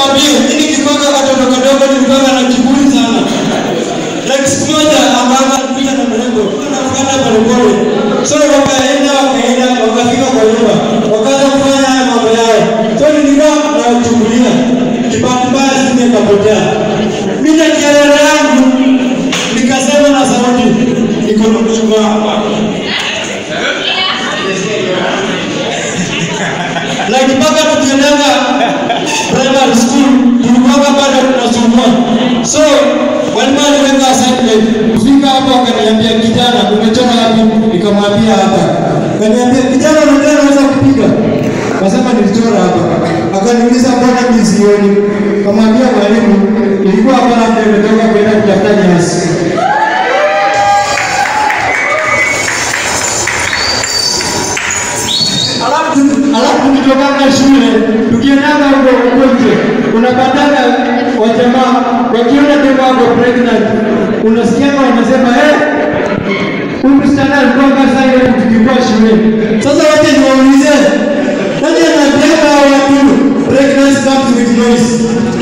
niwaambie, hili kikwanga katoto kadogo nilikuwa na kiburi sana. Like siku moja ambapo alikuja na mrengo, anafuata polepole. So wakaenda wakaenda wakafika kwa nyumba, wakaanza kufanya haya mambo yao. So nilikuwa nawachungulia, kibahati mbaya simu ikapotea. Mimi na kielele yangu nikasema na sauti, niko na mchunga hapa. Like mpaka tukiendaga primary school tulikuwa bado tunasumbua. So walimu aliweka assignment. Kufika hapo akaniambia kijana, umechora wapi? Nikamwambia hapa. Akaniambia kijana, unajua unaweza kupiga? Akasema nilichora hapa. Akaniuliza mbona mimi sioni? Kamwambia mwalimu, ilikuwa hapa labda nimetoka kwenda kutafuta nyasi. Alafu alafu tukitoka shule tukiendaga huko huko nje unapataga wajamaa wakiona demo wako pregnant, unasikiaga wanasema eh, huyu msichana alikuwa kasa ile tukikuwa shule. Sasa wote niwaulize, nani anaambiaga hao watu pregnancy comes with noise?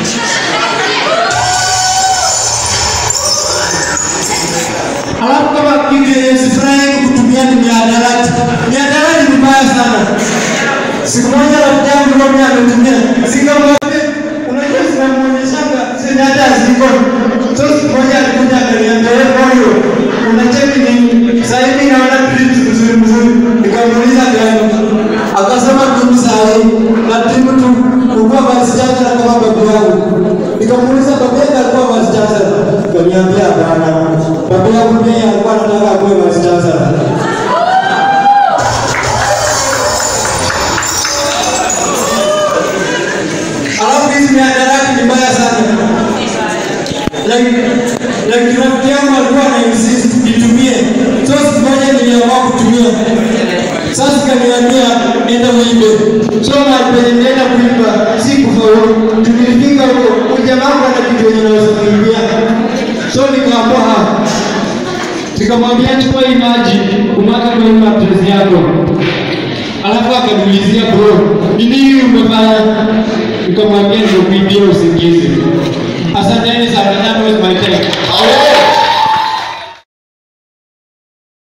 Alafu kama kile sifurahi kutumia ni mihadarati. Mihadarati ni mbaya sana. Siku moja rafiki yangu mmoja ametumia. Sikamwambia unajua zinamuonyeshanga zenye hata ziko. So siku moja alikuja akaniambia wewe moyo unacheki nini? Sasa hivi naona clips mzuri mzuri. Nikamuuliza gani? Akasema tu saa hii na timu tu kukuwa basi chacha na kama babu yangu. Nikamuuliza babu yako alikuwa basi chacha. Kaniambia hapana. Babu yangu pia alikuwa anataka akuwe basi chacha. Alafu hizi mihadarati ni mbaya sana. Like like rafiki yangu alikuwa ana insist nitumie. So siku moja niliamua kutumia. Sasa kaniambia enda uibe. So mahali penye nilienda kuiba si kufaulu. Tulifika huko, huyu jamaa wangu ana kitu yenye naweza kuibia. So nikaamua hapa. Nikamwambia chukua hii maji umwage kwa hii mattress yako. Alafu akaniulizia bro, ni nini umefanya? Nikamwambia ndio kuibia usingizi. Asanteni sana, that was my time.